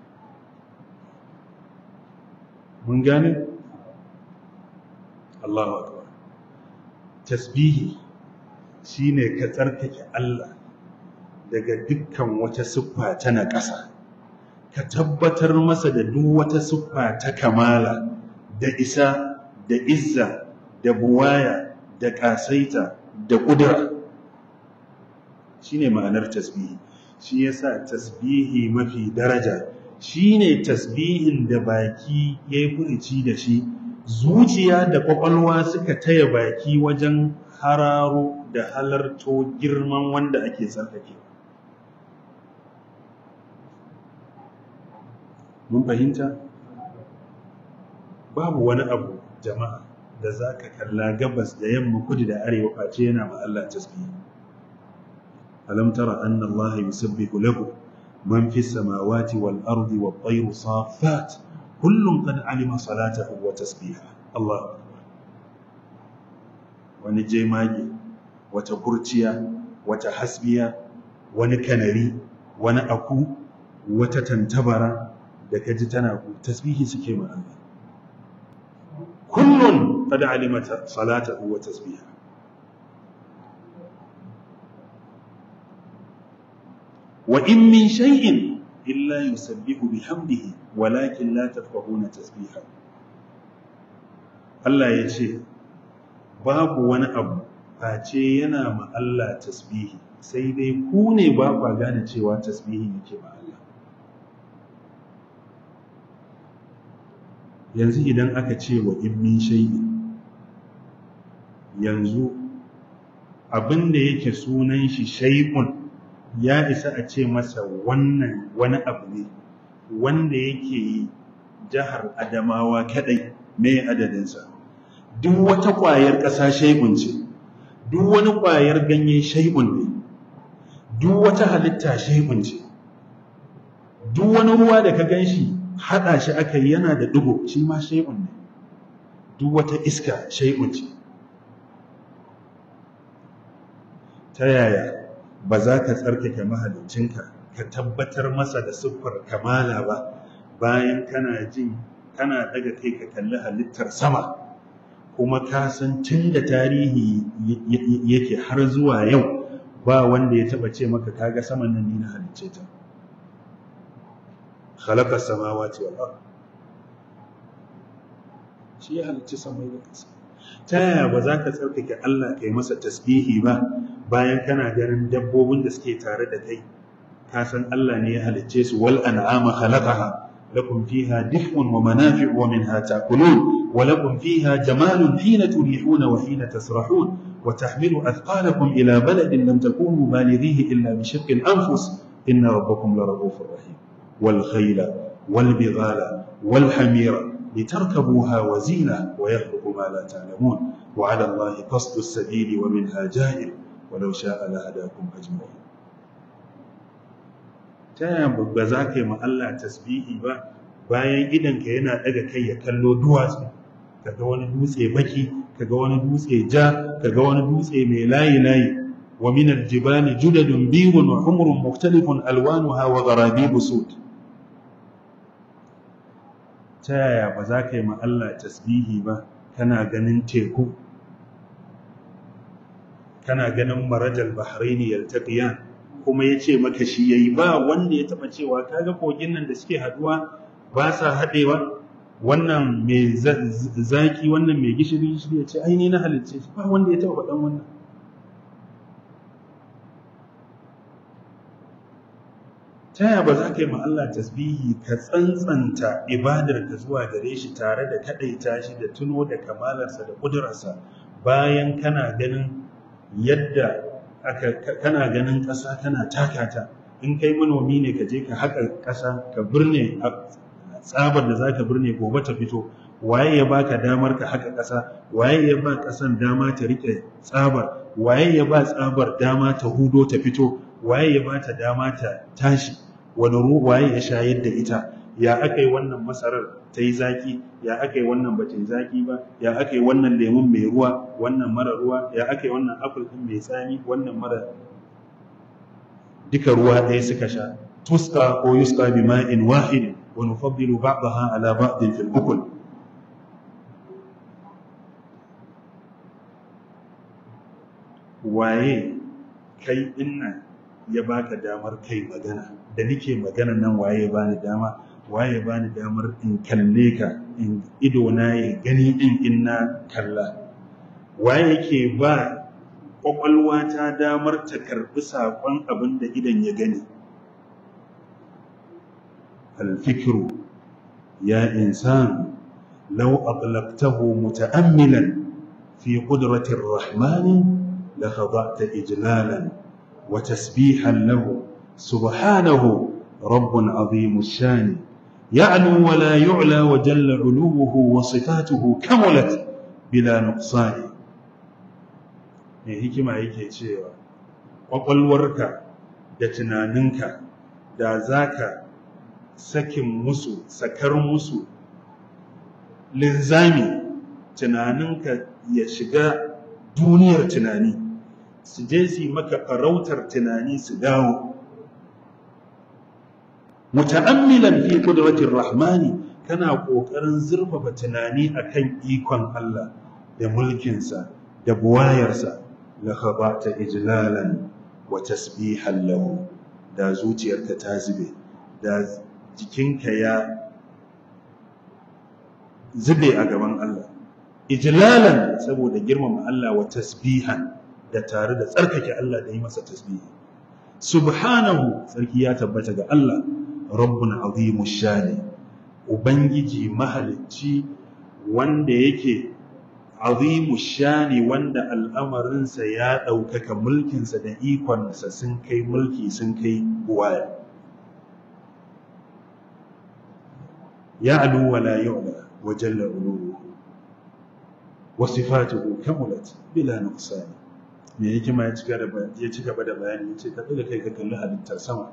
mun gane Allahu akbar tasbihi shine ka tsarkake Allah daga dukkan wata siffa ta naƙasa ka tabbatar masa da duk wata siffa ta kamala da isa da izza da buwaya da ƙasaita da ƙudura shine ma'anar tasbihi shi yasa tasbihi mafi daraja shine tasbihin da baki yayi furuci da shi zuciya da kwakwalwa suka taya baki wajen hararo da halarto girman wanda ake tsarkake mun fahimta babu wani abu jama'a da za ka kalla gabas da yamma kudu da arewa face yana ma Allah tasbihi alam tara anna Allah yusabbihu lahu man fi samawati wal ardi wat tayru safat kullun qad alima salatahu wa tasbihahu Allah wani jemage wata kurciya wata hasbiya wani kanari wani aku wata tantabara da kaji tana tasbihi suke ma Allah kullun qad alimata salatahu wa tasbiha wa in min shay'in illa yusabbihu bihamdihi walakin la tafqahuna tasbihahu Allah ya ce babu wani abu face yana ma Allah tasbihi sai dai ku ne ba kwa gane cewa tasbihi yake ma Allah yanzu idan aka ce wa in min shay'in yanzu abinda yake sunan shi shay'un ya isa a ce masa wannan wani abu ne wanda yake jihar Adamawa kadai me adadinsa duk wata ƙwayar ƙasa shay'un ce duk wani ƙwayar ganye shay'un ne duk wata halitta shay'un ce duk wani ruwa da ka ganshi haɗa shi aka yi yana da ɗigo shi ma shay'un ne duk wata iska shay'un ce ta yaya ba za ka tsarkake mahalicinka ka tabbatar masa da siffar kamala ba bayan kana jin kana daga kai ka kalli halittar sama kuma ka san tun da tarihi yake har zuwa yau ba wanda ya taba ce maka kaga saman nan ni na halicce ta khalaqa samawati wal ard shi ya halicci samai da ƙasa ta yaya ba za ka tsarkake Allah kai masa tasbihi ba bayan kana ganin dabbobin da suke tare da kai ka san Allah ne ya halicce su wal an'ama khalaqaha lakum fiha dif'un wa manafi'u wa minha ta'kulun ولكم فيها جمال حين تريحون وحين تسرحون وتحمل أثقالكم إلى بلد لم تكونوا بالغيه إلا بشق الأنفس إن ربكم لرؤوف رحيم والخيل والبغال والحمير لتركبوها وزينة ويخلق ما لا تعلمون وعلى الله قصد السبيل ومنها جائر ولو شاء لهداكم أجمعين ta ba za ka yi ma Allah tasbihi ba bayan idanka yana daga kai ya kallo duwatsu kaga wani dutse baki kaga wani dutse ja kaga wani dutse mai layi layi wa min aljibali judadun biyun wa humrun mukhtalifun alwanuha wa gharabibu sud ta yaya ba za ka yi ma Allah tasbihi ba kana ganin teku kana ganin marajal bahraini yaltaqiyan kuma yace maka shi yayi ba wanda ya taba cewa kaga kogin nan da suke haduwa ba sa hadewa wannan mai zaki wannan mai gishiri shi ya ce ai ni na halicce shi ba wanda ya taba faɗan wannan ta yaya ba za ka yi ma Allah tasbihi ka tsantsanta ibadar ka zuwa gare shi tare da kaɗaita shi da tuno da kamalarsa da ƙudurarsa bayan kana ganin yadda aka kana ganin ƙasa kana takata in kai manomi ne ka je ka haƙa ƙasa ka birne tsabar da za ka birne gobe ta fito waye ya baka damar ka haƙa ƙasa waye ya ba ƙasan dama ta riƙe tsabar waye ya ba tsabar dama ta hudo ta fito waye ya ba ta dama ta tashi wani waye ya shayar da ita ya aka yi wannan masarar ta yi zaki ya aka yi wannan ba ta yi zaki ba ya aka yi wannan lemun mai ruwa wannan mara ruwa ya aka yi wannan apple ɗin mai tsami wannan mara duka ruwa ɗaya suka sha tuska ko yuska bi ma'in wahid wa nufaddilu ba'daha ala ba'din fil ukul waye kai dinnan ya baka damar kai magana da nike magana nan waye ya bani dama waye ya bani damar in kalle ka in ido na ya gani din in na kalla waye yake ba kwakwalwa ta damar ta karbi sakon abin da idan ya gani alfikiru ya insan law atlaqtahu muta'ammilan fi qudratir rahmani la khada'ta ijlalan وتسبيحا له سبحانه رب عظيم الشان يعلو ولا يعلى وجل علوه وصفاته كملت بلا نقصان mai hikima yake cewa ƙwaƙwalwarka da tunaninka da za ka sakin musu sakar musu linzami tunaninka ya shiga duniyar tunani su je su yi maka farautar tunani su dawo muta'ammilan fi qudratir rahmani kana kokarin zurfafa tunani akan ikon Allah da mulkinsa da buwayarsa la khabata ijlalan wa tasbihan lahu da zuciyarka ta zube da jikinka ya zube a gaban Allah ijlalan saboda girmama Allah wa tasbihan da tare da tsarkake Allah da yi masa tasbihi subhanahu sarki ya tabbata ga Allah rabbun azimu shani ubangiji mahalicci wanda yake azimu shani wanda al'amarinsa ya ɗaukaka mulkinsa da ikonsa sun kai mulki sun kai buwaya ya alu wa la yu'la wa jalla uluhu wa sifatuhu kamulat bila nuqsani me hikima ya ci gaba da bayani ya ce ka da kai ka kalli halittar sama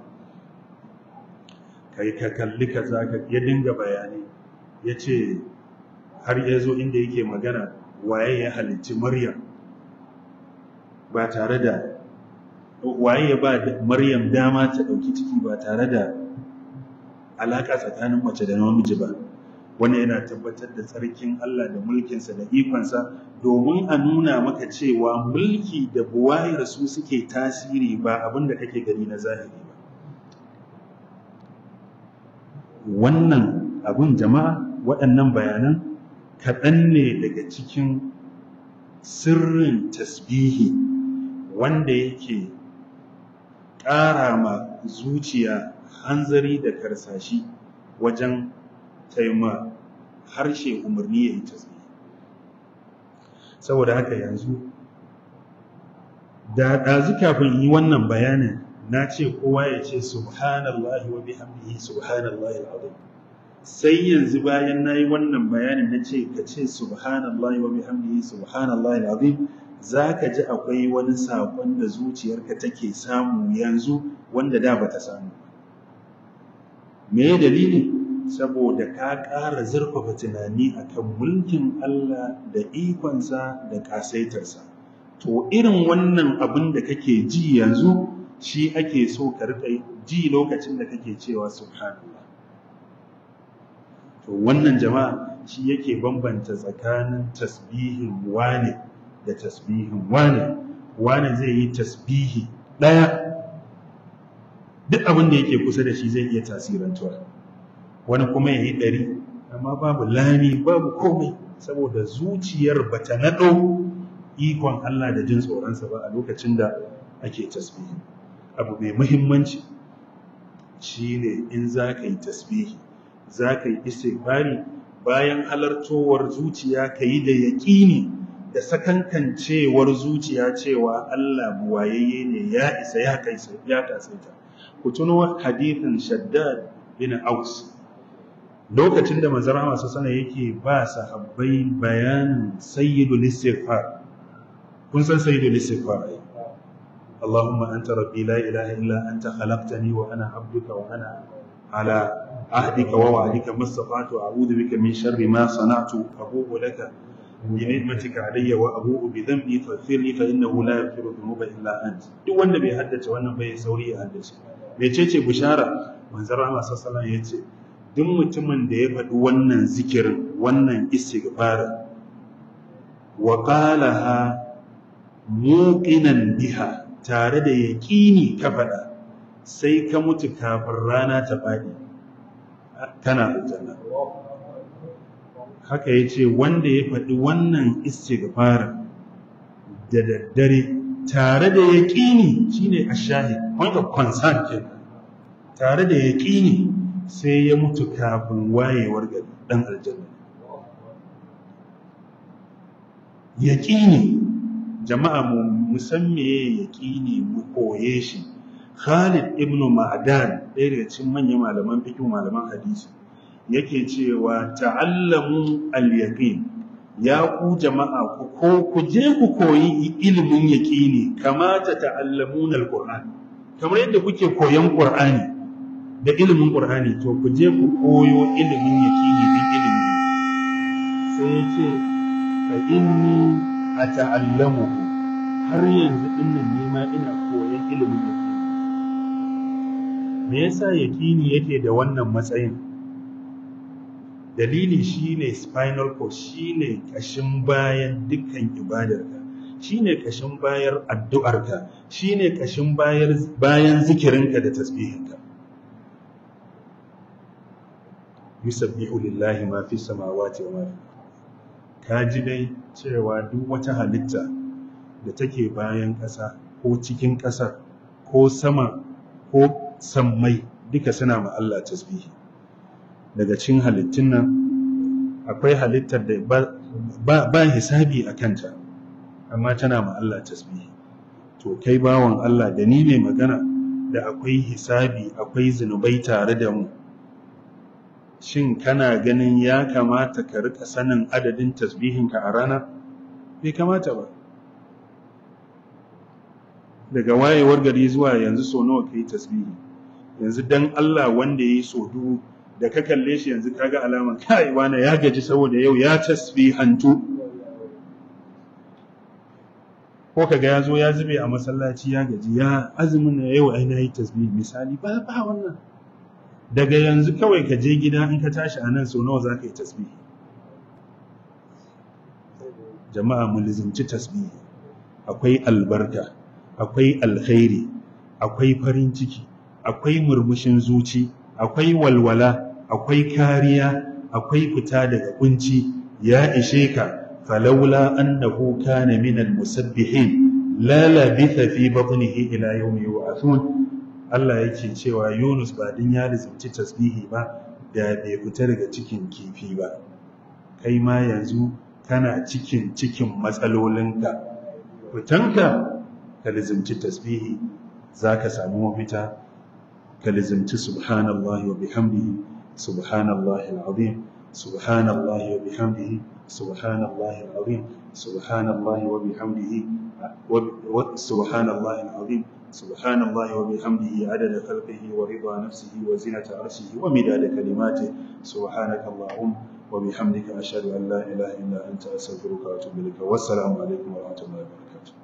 kai ka kalli ka za ka ya dinga bayani ya ce har ya zo inda yake magana waye ya halicci maryam ba tare da waye ya ba maryam dama ta ɗauki ciki ba tare da alaƙa tsakanin mace da namiji ba wannan yana tabbatar da tsarkin Allah da mulkinsa da ikonsa domin a nuna maka cewa mulki da buwayar su suke tasiri ba abin da kake gani na zahiri ba wannan abin jama'a waɗannan bayanan kaɗan ne daga cikin sirrin tasbihi wanda yake ƙara ma zuciya hanzari da karsashi wajen taima harshe umarni ya yi tasbihi saboda haka yanzu da ɗazu kafin yi wannan bayanin na ce kowa ya ce subhanallahi wa bihamdihi subhanallahi al'azim sai yanzu bayan na yi wannan bayanin na ce ka ce subhanallahi wa bihamdihi subhanallahi al'azim za ka ji akwai wani saƙon da zuciyarka take samu yanzu wanda da ba ta samu me dalili saboda ka ƙara zurfafa tunani akan mulkin Allah da ikonsa da ƙasaitarsa to irin wannan abin da kake ji yanzu shi ake so ka riƙa ji lokacin da kake cewa subhanallah to wannan jama'a shi yake bambanta tsakanin tasbihin wane da tasbihin wane wane zai yi tasbihi ɗaya duk abin da yake kusa da shi zai iya tasirantuwa wani kuma ya yi ɗari amma babu lami babu komai saboda zuciyar bata naɗo ikon Allah da jin tsoronsa ba a lokacin da ake tasbihi abu mai muhimmanci shine in za ka yi tasbihi za ka yi istighfari bayan halartowar zuciya ka yi da yaƙini da sakankancewar zuciya cewa Allah buwayayye ne ya isa ya kaisa ya kasaita ku tuno hadithin shaddad bin aus lokacin da manzara masu sana yake ba sahabbai bayanin sayyidul istighfar kun san sayyidul istighfar ai اللهم أنت ربي لا إله إلا أنت خلقتني وأنا عبدك وأنا على عهدك ووعدك ما استطعت وأعوذ بك من شر ما صنعت أبوء لك بنعمتك علي وأبوء بذنبي فاغفر لي فإنه لا يغفر الذنوب إلا أنت duk wanda bai haddace wannan bai sauri ya haddace mecece bishara manzon Allah sallallahu alaihi yace duk mutumin da ya faɗi wannan zikirin wannan istighfar wa qalaha muqinan biha tare da yaƙini ka faɗa sai ka mutu kafin rana ta faɗi kana aljanna haka ya ce wanda ya faɗi wannan istighfar da daddare tare da yaƙini shine ashahid point of concern ke tare da yaƙini sai ya mutu kafin wayewar gari ɗan aljanna yaƙini jama'a mu musan meye yaƙini mu koye shi Khalid ibn Ma'dan ɗaya daga cikin manyan malaman fiqh malaman hadisi yake cewa ta'allamu al-yaqin ya ku jama'a ku ko ku je ku koyi ilimin yaqini kama ta ta'allamuna al-Qur'an kamar yadda kuke koyan Qur'ani da ilimin Qur'ani to ku je ku koyo ilimin yaqini din ilimi sai yace fa inni ata'allamuhu har yanzu dinnan ne ma ina koyan ilimin yaqini me yasa yaqini yake da wannan matsayin dalili shine spinal cord shine kashin bayan dukkan ibadarka shine kashin bayar addu'arka shine kashin bayar bayan zikirinka da tasbihinka yusabbihu lillahi ma fi samawati wa ma fi ka ji dai cewa duk wata halitta da take bayan ƙasa ko cikin ƙasar ko sama ko sammai duka suna ma Allah tasbihi daga cikin halittun nan akwai halittar da ba, ba, hisabi a kanta amma tana ma Allah tasbihi to kai bawan Allah da ni mai magana da akwai hisabi akwai zunubai tare da mu shin kana ganin ya kamata ka rika sanin adadin tasbihinka a rana bai kamata ba daga wayewar gari zuwa yanzu so nawa kai tasbihi yanzu dan Allah wanda yayi so dubu da ka kalle shi yanzu kaga alaman kai wani ya gaji saboda yau ya tasbihantu ko kaga ya zo ya zube a masallaci ya gaji ya azumin na yau ai nayi tasbihi misali ba ba wannan daga yanzu kawai ka je gida in ka tashi a nan so nawa za ka yi tasbihi jama'a mu lizimci tasbihi akwai albarka akwai alkhairi akwai farin ciki akwai murmushin zuci akwai walwala akwai kariya akwai fita daga kunci ya ishe ka falaula annahu kana min almusabbihin la labitha fi batnihi ila yawmi yub'athun Allah yake cewa Yunus ba din ya lizimci tasbihi ba da bai fita daga cikin kifi ba kai ma yanzu kana cikin cikin matsalolinka fitanka ka lizimci tasbihi zaka samu mafita ka lizimci subhanallahi wa bihamdihi subhanallahi alazim subhanallahi wa bihamdihi subhanallahi alazim subhanallahi wa bihamdihi subhanallahi alazim سبحان الله وبحمده عدد خلقه ورضا نفسه وزنة عرشه ومداد كلماته سبحانك اللهم وبحمدك أشهد أن لا إله إلا أنت أستغفرك وأتوب إليك والسلام عليكم ورحمة الله وبركاته